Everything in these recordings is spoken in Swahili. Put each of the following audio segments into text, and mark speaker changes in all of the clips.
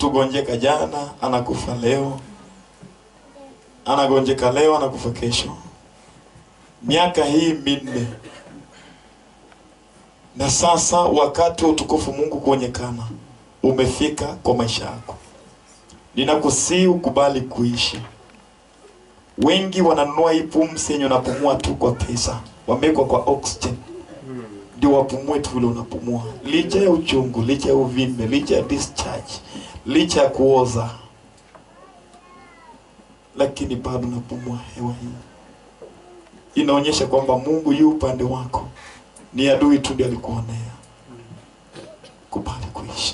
Speaker 1: mtu gonjeka jana anakufa leo, anagonjeka leo anakufa kesho. Miaka hii minne, na sasa wakati wa utukufu Mungu kuonekana umefika kwa maisha yako. Ninakusii ukubali kuishi. Wengi wananunua hii pumzi yenye unapumua tu kwa pesa, wamewekwa kwa oxygen ndio wapumue tu vile unapumua, licha ya uchungu, licha ya uvimbe, licha ya discharge, licha ya kuoza, lakini bado unapumua hewa hii. Inaonyesha kwamba Mungu yu upande wako, ni adui tu ndiye alikuonea. Kubali kuishi.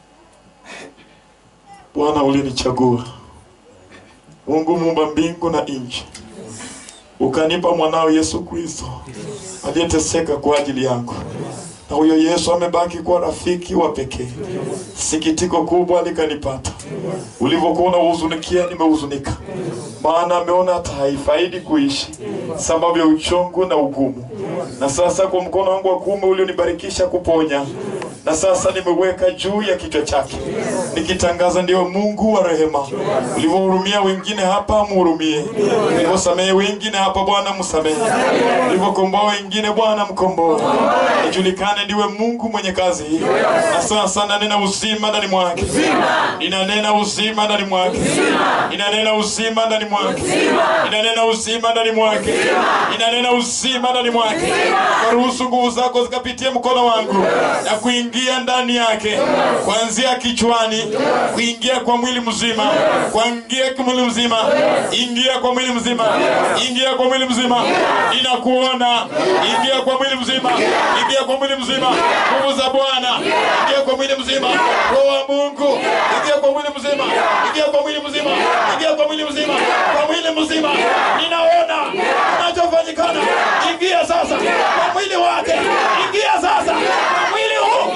Speaker 1: Bwana ulinichagua, Mungu muumba mbingu na nchi, ukanipa mwanao Yesu Kristo aliyeteseka kwa ajili yangu, na huyo Yesu amebaki kuwa rafiki wa pekee. Sikitiko kubwa likanipata ulivyokuwa unahuzunikia, nimehuzunika, maana ameona hata haifaidi kuishi sababu ya uchungu na ugumu. Na sasa kwa mkono wangu wa kuume ulionibarikisha kuponya, na sasa nimeweka juu ya kichwa chake, nikitangaza ndiyo Mungu wa rehema. Ulivyohurumia wengine hapa, mhurumie. Ulivyosamehe wengine hapa, Bwana msamehe. Ulivyokomboa wengine, Bwana mkomboe. Ijulikane ndiwe Mungu mwenye kazi hii. Na sasa nanena uzima ndani mwake, inanena uzima ndani mwake, inanena uzima ndani mwake, inanena uzima ndani mwake, inanena uzima ndani mwake. Karuhusu nguvu zako zikapitie mkono wangu na kuingia ndani yake, kuanzia kichwani kuingia kwa mwili mzima, kuingia kwa mwili mzima, ingia kwa mwili mzima, ingia kwa mwili mzima, inakuona, ingia kwa mwili mzima, ingia kwa mwili mzima, nguvu za Bwana, ingia kwa mwili mzima, roho wa Mungu, ingia kwa mwili mzima, ingia kwa mwili mzima, ingia kwa mwili mzima, kwa mwili mzima, ninaona kinachofanyikana. Ingia sasa kwa mwili wake, ingia sasa kwa mwili huu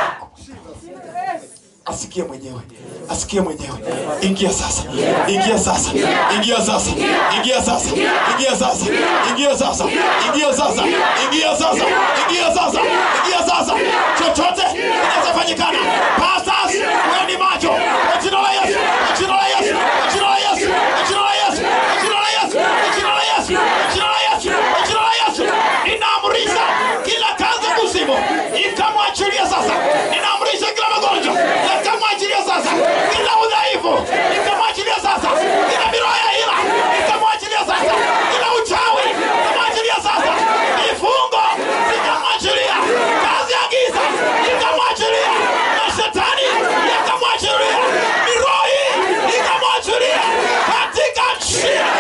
Speaker 1: asikie mwenyewe asikie mwenyewe ingia sasa ingia sasa ingia sasa ingia sasa ingia sasa ingia sasa ingia sasa ingia sasa ingia sasa ingia sasa chochote kinachofanyikana pastors weni macho kwa jina la Yesu kwa jina la Yesu kwa jina la Yesu kwa jina la Yesu kwa jina la Yesu kwa jina la Yesu kwa jina la Yesu kwa jina la Yesu ninaamrisha kila kazi ya kuzimu ikamwachilia sasa ninaamrisha kila magonjwa yakamwachilia sasa kila udhaifu ikamwachilia sasa kila miroho ya hila ikamwachilia sasa kila uchawi ikamwachilia sasa vifungo ikamwachilia kazi ya giza ikamwachilia na shetani yakamwachilia miroho hii ikamwachilia katika jina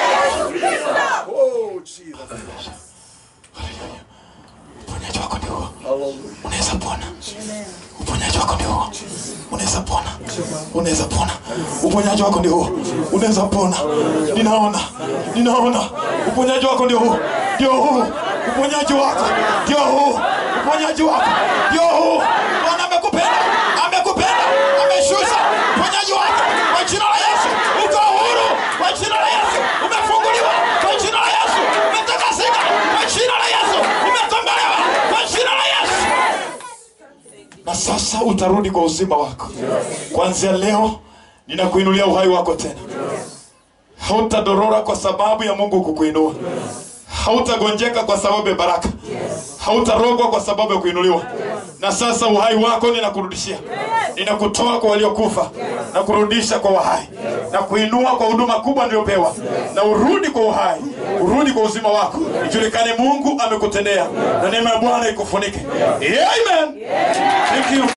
Speaker 1: uponyaji wako ni huo unaweza pona uponyaji wako ni huo unaweza pona unaweza pona uponyaji wako ndio huo unaweza pona ninaona ninaona uponyaji wako ndio huo ndio huu uponyaji wako ndio huu uponyaji wako ndio huu bwana amekupenda amekupenda ameshusha uponyaji wako kwa jina la yesu uko huru kwa jina la yesu umefunguliwa kwa jina la yesu umetakasika kwa jina la yesu umekombolewa kwa jina la yesu na sasa utarudi kwa uzima wako kuanzia leo ninakuinulia uhai wako tena hautadorora kwa sababu ya mungu kukuinua hautagonjeka kwa sababu ya baraka hautarogwa kwa sababu ya kuinuliwa na sasa uhai wako ninakurudishia ninakutoa kwa waliokufa na kurudisha kwa wahai na kuinua kwa huduma kubwa niliyopewa na urudi kwa uhai urudi kwa uzima wako ijulikane mungu amekutendea na neema ya bwana ikufunike amen Thank you.